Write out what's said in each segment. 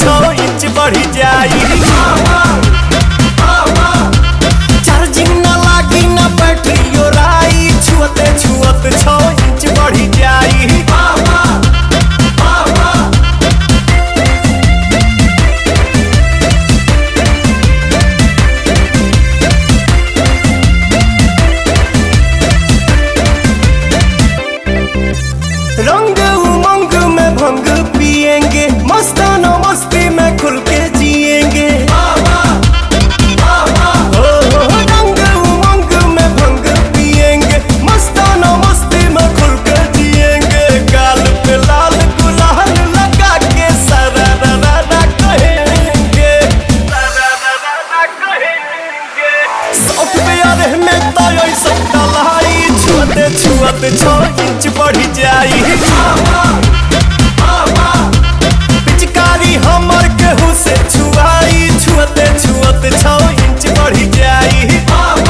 छो इंच बढ़ी जाई चार्जिंग न लागी न बैटरी राई छुअते छुअत छो इंच बढ़ी जाई रंग उमंग में भंग पिएंगे मस्ताना मस्ती में खुल के जिएंगे हो, हो, रंग उमंग में भंग पिएंगे मस्ताना मस्ती में खुल के जिएंगे गाल पे लाल गुलाल लगा के सरारा कहेंगे सॉफ्टवेयर में तो ऐसा डलाई छुअते छुअते छो इंच बढ़ी जाई पिचकारी हमर केहू से छुआई छुअते छुअते छो इंच बढ़ी जाई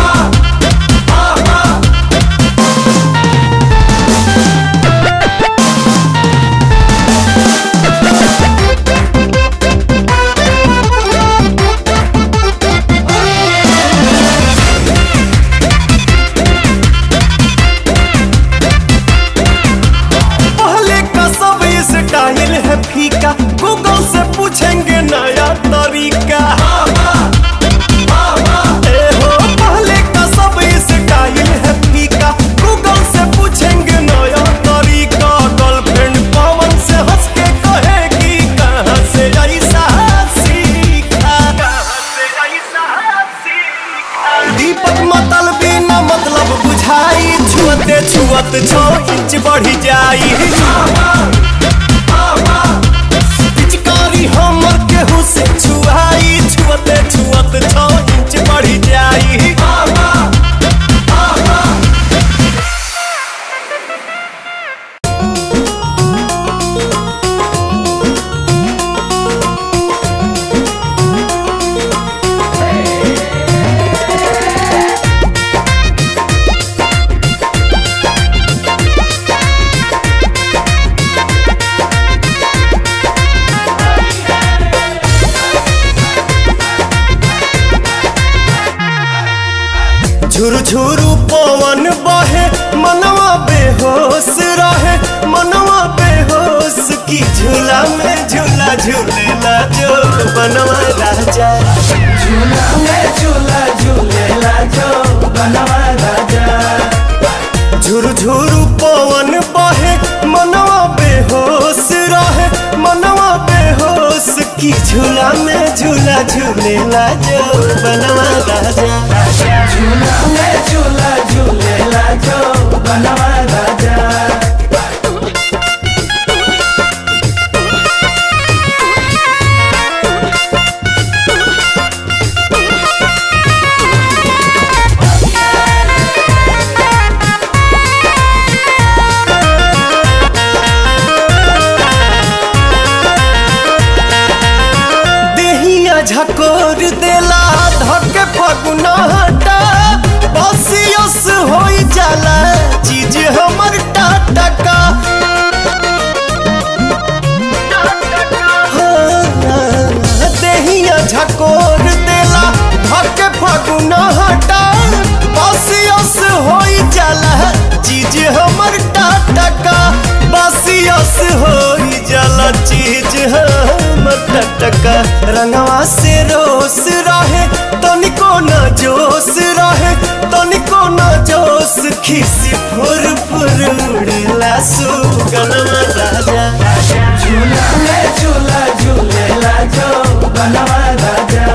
पहले का सब स्टाइल है फीका गूगल से पूछेंगे नया तरीका ए हो, पहले का सब स्टाइल है फीका गूगल से पूछेंगे नया तरीका गर्लफ्रेंड पवन से हंस के कहेगी कहाँ से ऐसा सीखा दीपक मतल बिना मतलब बुझाई छुअते छुअत छो इंच बढ़ी जाई पिचकारी हमर केहू से छुआई छुअते छुअत छो इंच बढ़ी जाई झुरु झुरु पवन बहे मनवा बेहोश रहे मनवा बेहोश की झूला में झूला झूलेला जो बनवा राजा झूला में झूला झूलेला जो बनवा राजा झुरु झुरु पवन बहे मनवा बेहोश रहे मनवा बेहोश की झूला में झूला झूलेला जो बनवा राजा झूला में झूला झूलेला जो बनवा राजा देहिया झकोर देला धके फगुना हटा बसियस होई जाला चीज हमर टाटका हाँ, देहिया झकोर देला धके फगुना हटा बसियस होई जाला चीज हमर टाटका बसियस होई जाला चीज हमर टटका रंगवा से रोस रहे तनिको न जोश रहे तनिको न जोश खिसी फुर फुर उड़ला सुगनमा राजा झूला में झूला झूलेला जो बनवा राजा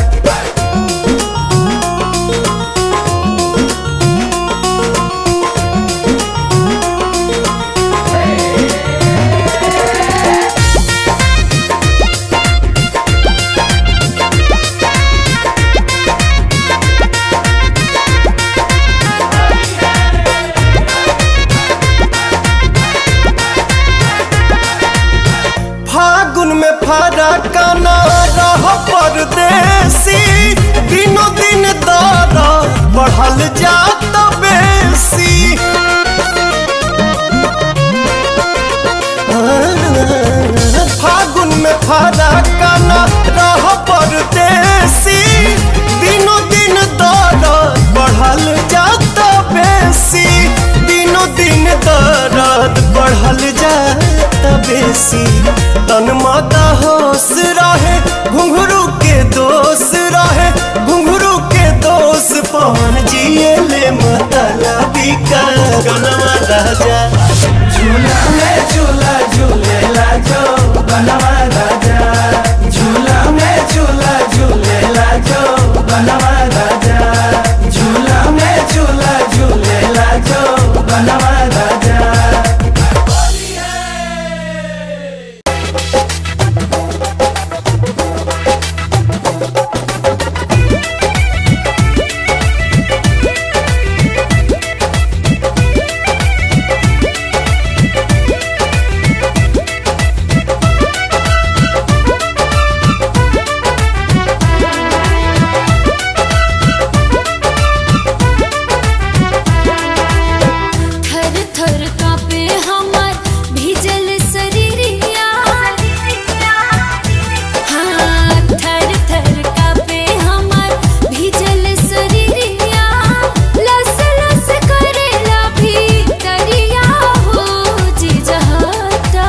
फागुन में फारा काना रह परदेसी दिनों दिन दारा बढ़ल जात बेसी फागुन में फारा काना परदेसी तन माता होश रहे घुंघरू के दोष रहे घुंघरू के दोष पवन जिए ले मतलबी का गनवा राजा झूला में झूला झूलेला जो बनवा राजा झूला में झूला झूलेला जो बनवा राजा झूला में झूला झूलेला जो बनवा राजा थर थर कापे हमर भीजल शरीरिया हाँ थर थर कापे हमर भीजल शरीरिया लस लस करेला भीतरिया हो जी जहता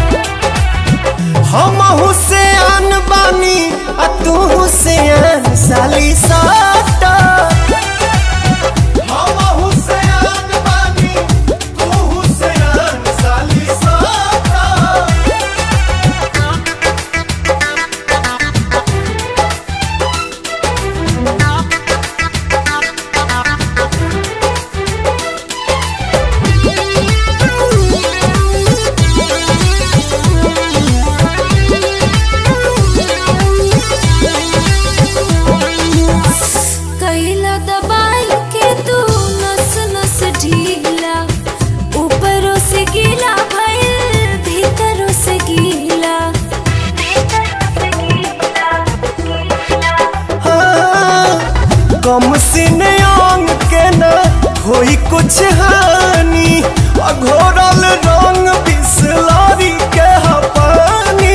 हम हुसैन बानी आ तू हुसैन साली साटा हम हुसैन बानी तू हुसैन साली साटा कैला दबाई के तू नस नस ढीला ऊपरों से गीला भइल भीतरों से गीला कम सीने अंग के न होई कुछ हानि अघोरल रंग बिसलारी के हपानी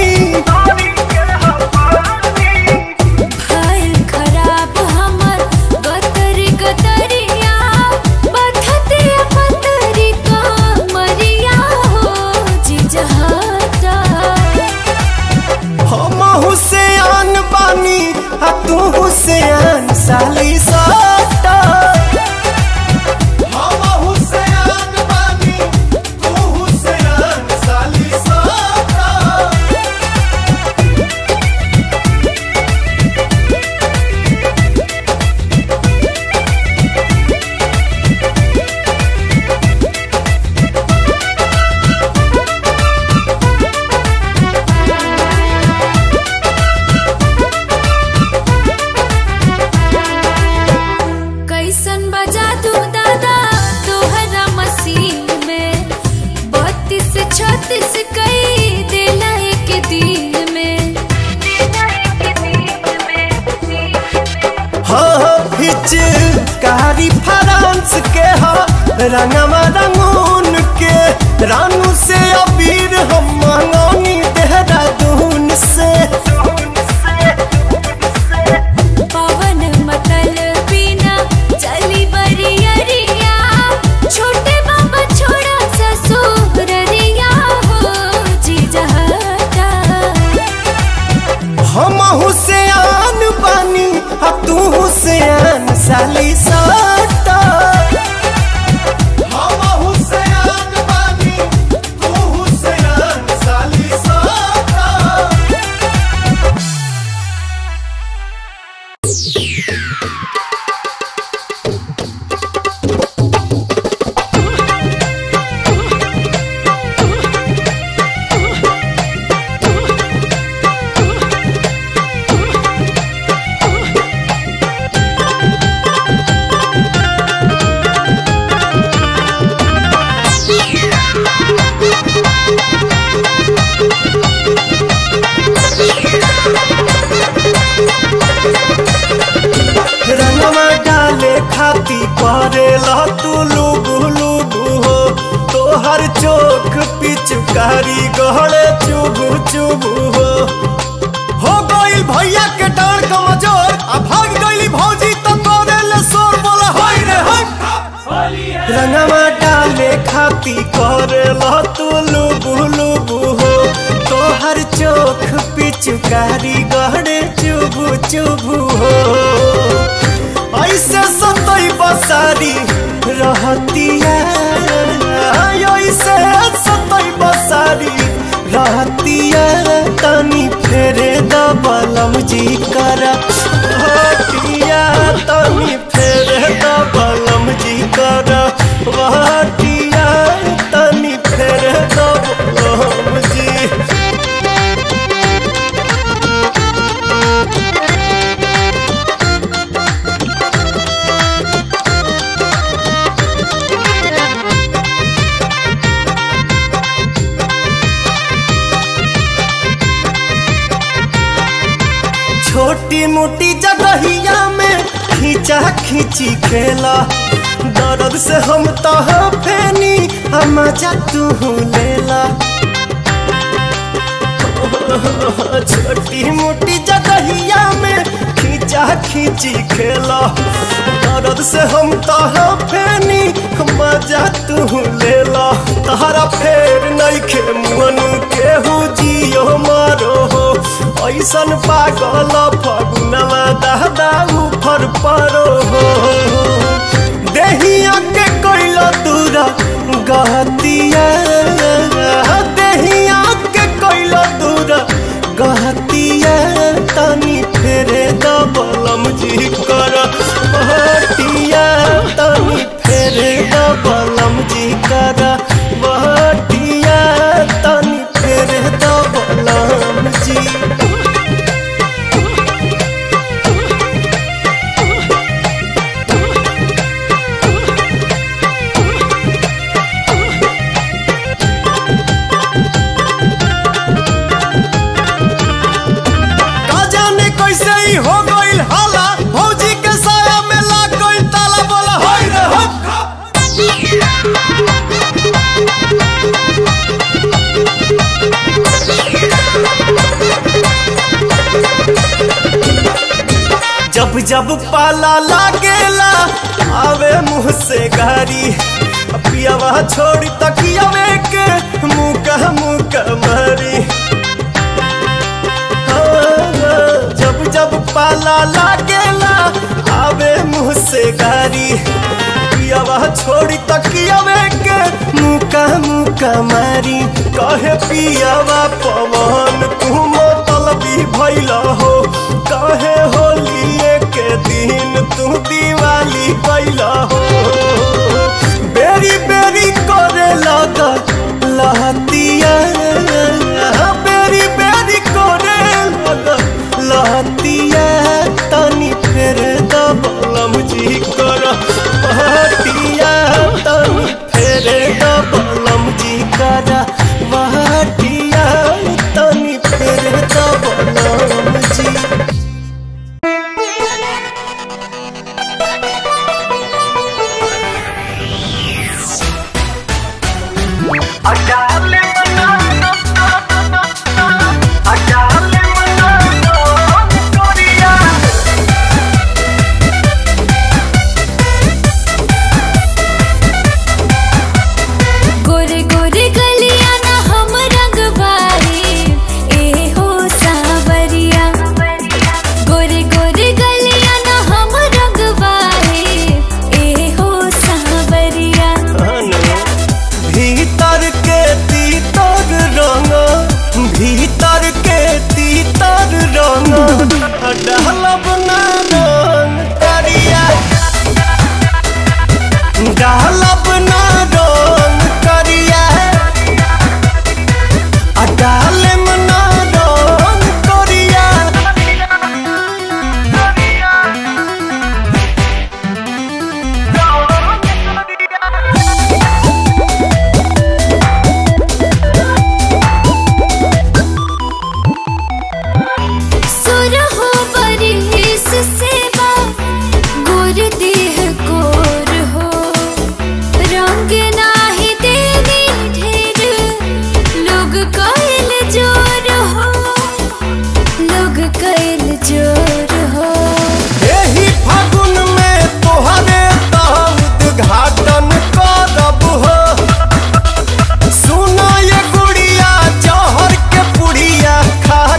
भइल खराब हमर गतरी गतरिया बथते पतरी का मरिया हो जी जहता हम हुसैन बानी आ तू हुसैन साली साटा हम हुसैन बानी तू हुसैन साली साटा कैसन बजा तू दादा तोहरा मसीह में बत्तीस छत्तीस कई देला एक दिन में हाँ हिच कारी फ्रांस के हा रंगवा रंगून के रानू से अबीर हम मंगौनी देहरादून से पवन मतल बिना चली बरियरिया छोटे बाबा छोड़ा ससुररिया हो जी जहता हम हुसैन बानी आ तू हुसैन साली साटा हम हुसैन बानी तू हुसैन साली साटा रंगवा डाले खाती परेला तू लुबु लुबु हो तोहर चोख पिचकारी गहरे चुबु चुबु हो हो गइल भैया के डांड कमजोर आ भाग गइली भौजी तो करे ले शोर बोला हाय रे हाय रंगवा डाले खाती करेला तू लुबु लुबु हो नोख पिचकारी गहरे चुबू चुबू हो ऐसे सतई बसारी रहतिया ऐसे सतई बसारी रहतिया तनी फेरे दबलम जी कर हटिया तनी फेरे दबलम जी कर हटिया तनी फेरे दबलम जी छोटी मोटी जगहिया में खींचा खींची खेला दर्द से हम तो फेनी हम मजा तू लेला छोटी मोटी जगहिया में खींचा खींची खेला दर्द से हम तो फेनी मजा तू लेला तहरा फेर नइखे मन केहू जियो मारो हो ऐसन पागल फगुनवा दादा उफर परो हो देहिया के कोइल दूरा गहतिया देहिया के कोइल दूरा गहतिया तनी फेरे दबलम जी कर बहटिया तनी फेरे दबलम जी कर बहटिया तनी फेरे दबलम जी का जाने कैसे ही हो गइल हाला भौजी के साया में लाग गइल ताला बोला होय रे हप जब जब पाला लागेला आवे मुंह से गारी पियावा छोड़ी तकियावे के मुंह का मुंह का मारी जब जब पाला लागेला आवे मुंह से गारी पियावा छोड़ी तकियावे के मुका मुका मारी कहे पियावा पवन तू मतलबी भइल हो कहे होलिए के दिन तू दिवाली कैल हो बेरी बेरी करे लगा लहतिया बेरी बेरी करे लगा लहतिया तनी फेर दबलम जी कर बहटिया तनी फेर दबलम जी कर बहटिया तनी फेर दबलम जी गोरे गोरे गलिया ना हम रंगवारी ए हो सावरिया गोरे गोरे गलिया ना हम रंगवारी ए हो सावरिया भीतर के तीतर रंग भीतर के तीतर रंग डालब ना रंग करिया डालब ना रंग करिया आ डालम ना रंग करिया सुर हो बरिस सेवा गोर देह गोर हो रंग नाही देनी ढेर लोग कैल जोर हो लोग कैल जोर हो एही फागुन में तोहरे तहत घाटन करब हो सुना ये गुड़िया जहर के पुड़िया खा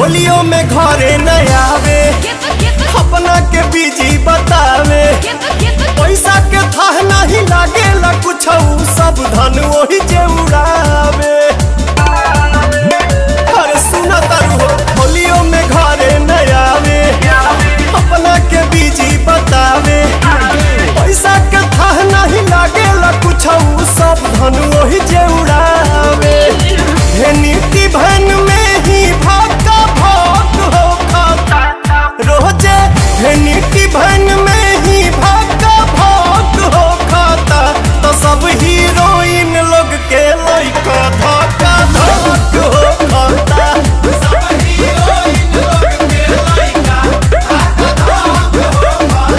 होलियो में घरे न आवे अपना के बीजी बतावे पैसा के थाह नहीं लागेला कुछ सब धन वही जे उड़ावे अरे सुना तारू हो होलियो में घरे न आवे अपना के बीजी बतावे पैसा के थाह नहीं लागेला कुछ सब धन वही जे उड़ावे हे नीति भन में ही भाका भाग हो खाता रोजे हे नीति भन में ही भाका भाग हो खाता तो सब हीरोइन लोग के लइका धक्का धक हो खाता सब हीरोइन लोग के लइका धक्का धक हो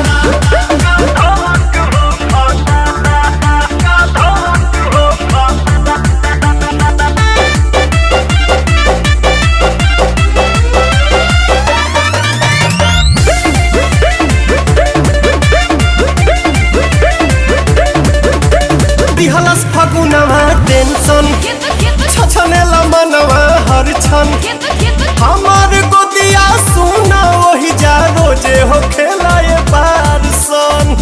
दिहलस फगुनवा टेंशन छछनेला मनवा हर छन हमार गोदिया सुना वही जा रोजे हो खेलाए बार सन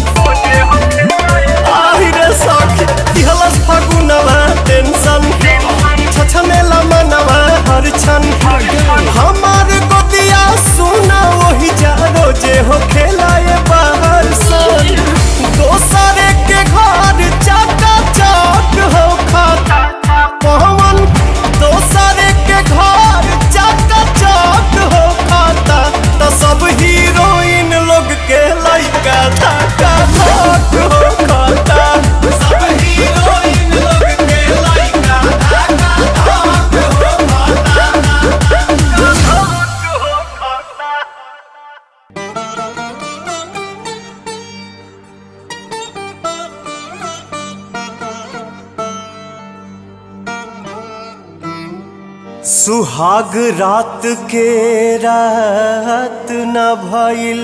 आहि रे सखी दिहलस फगुनवा टेंशन छछनेला मनवा हर छन हमार गोदिया सुना वही जा रोजे हो खेलाए बाहर सन दोसरे के घर चाका चाक हो खाता पवन दोसरे के घर चाका चाक हो खाता तो सब हीरोइन लोग के लइका धक्का धक हो खाता सब हीरोइन लोग के लइका धक्का धक हो खाता सुहाग रात के रात न भइल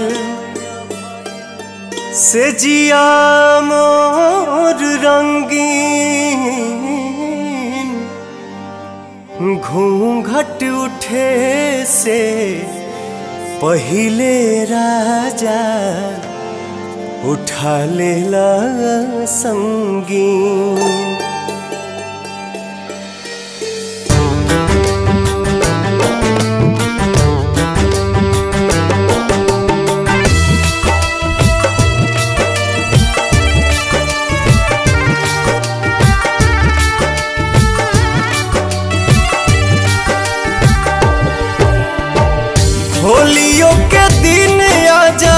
से जिया मोर रंगीन घूंघट उठे से पहिले राजा उठा लेला संगीन होलियों के दिन आजा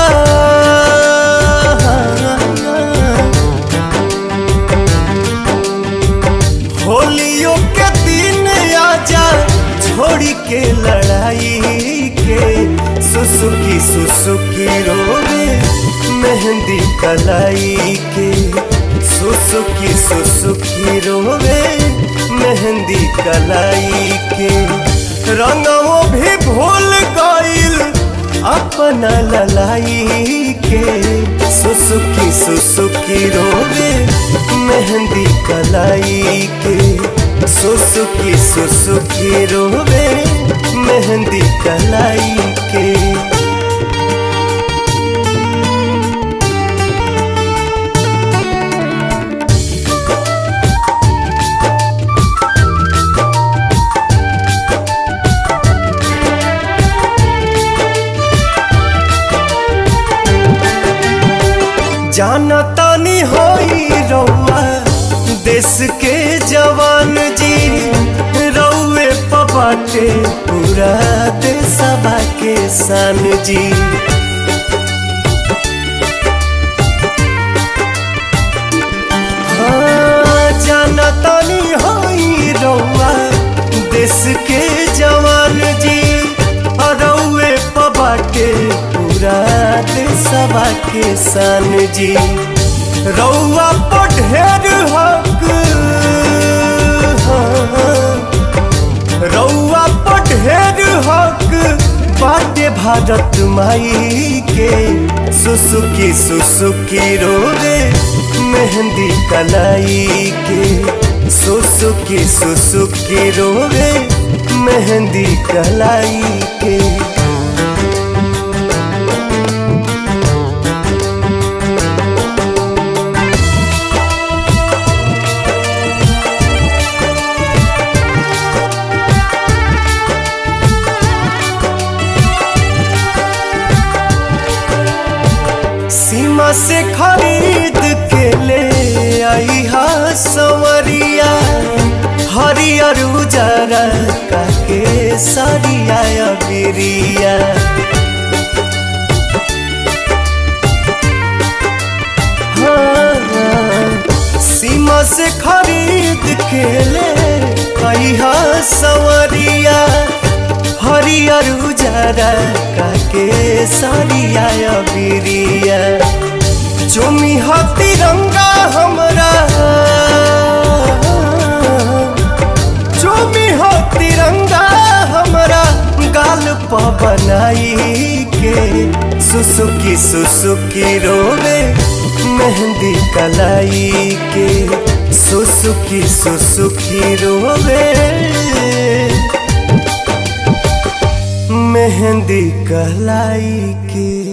होलियों के दिन आजा छोड़ी के लड़ाई के सुसुकी सुसुकी रोवे मेहंदी कलाई के सुसुकी सुसुकी रोवे मेहंदी कलाई के रंगों भी भूल गईल अपना ललाई के सुसुकी सुसुकी रोवे मेहंदी कलाई के सुसुकी सुसुकी रोवे मेहंदी कलाई के जाना तानी होई रउआ देश के जवान जी रउए पबाटे पूरा देशवा के सान जी हाँ, जाना तानी होई रउआ देश के जवान जी रउए पबाटे पूरा देशवा के सान जी रउआ पर ढेर हक हाँ, रउआ पर ढेर हक बाटे भारत माई के सुसुकी सुसुकी रोवे मेहंदी कलाई के सुसुकी सुसुकी रोवे मेहंदी कलाई के सीमा से खरीद के ले आई हा सवरिया हरियर उजरा काके सरिया बिरिया हाँ, सीमा से खरीद के ले आई हा सवरिया हरियर उजरा काके सरिया बिरिया चुमी हा तिरंगा हमरा चुमी हो तिरंगा हमरा गाल प बनाई के सुसुकी सुसुकी रोवे मेहंदी कलाई के सुसुकी सुसुकी रोवे मेहंदी कलाई के